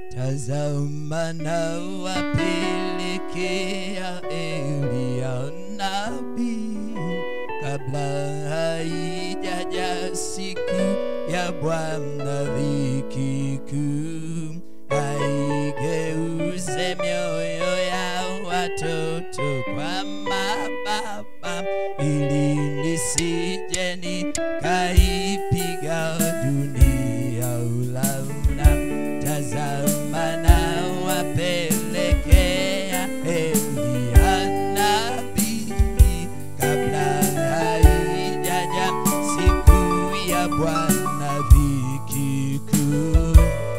tazama na wapelekea Elia nabii kabla haijaja siku ya Bwana dhiki kuu, aigeuze mioyo ya watoto kwa mababa, ili nisije nikaipiga dunia ulauna. Tazama na wapelekea Elia nabii kabla haijaja siku ya Bwana dhiki kuu,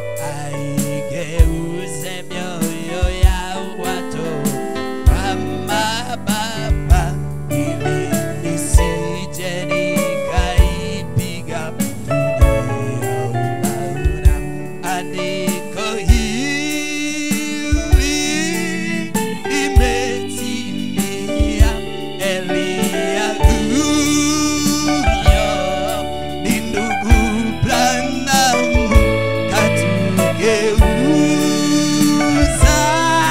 aigeuze mioyo ya watoto kama baba, ili nisije nikaipiga dunia ulauna. Andiko hili limetimia, Elia huyo ni ndugu Branham katugeuza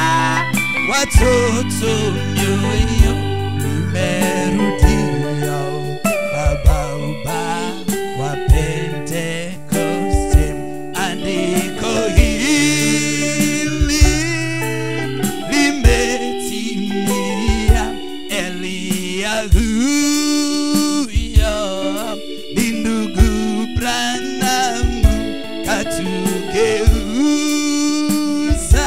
watoto mioyo imerudia babauba wa Pentekoste. Andiko hili limetimia, Elia huyo ni ndugu Branham katugeuza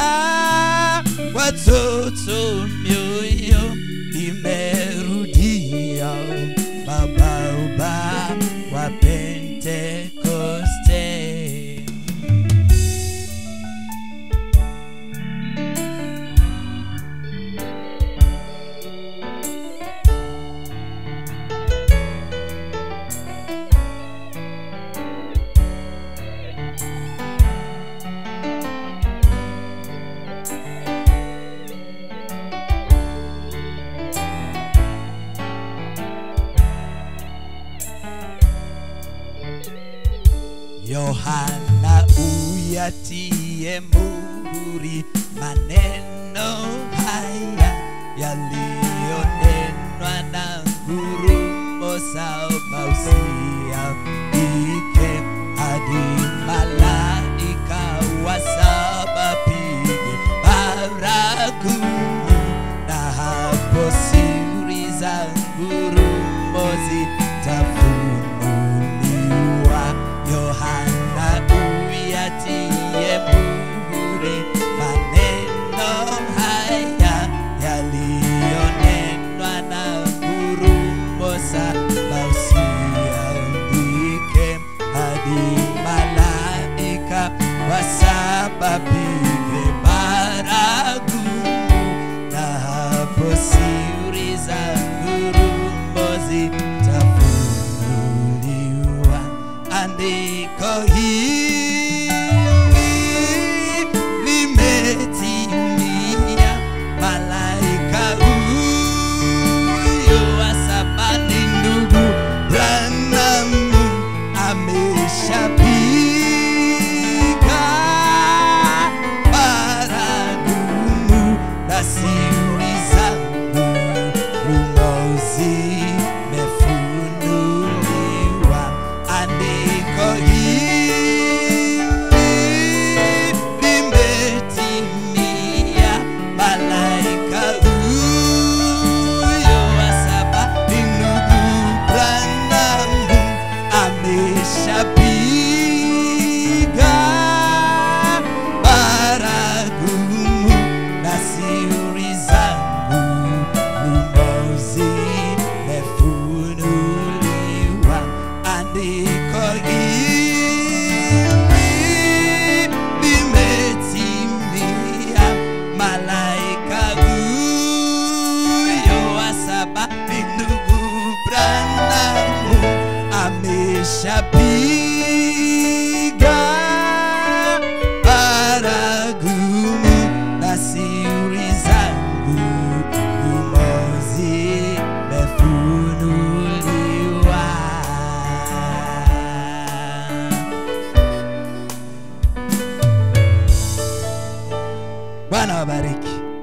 watoto mioyo imerudia babauba wa Pentekoste. Yohana uyatie muhuri maneno haya yaliyonenwa na ngurumo za mausia ike hadi malaika wa saba pige baragumu, na hapo siri za ngurumo zitafunuliwa. Yohana uyatie muhuri maneno haya yaliyonenwa na ngurumo za mausia andike hadi malaika wa saba pige baragumu, na hapo siri za ngurumo zitafunuliwa. Andiko hili limetimia, malaika huyo wa saba ni ndugu Branham ameshapiga bwana wabariki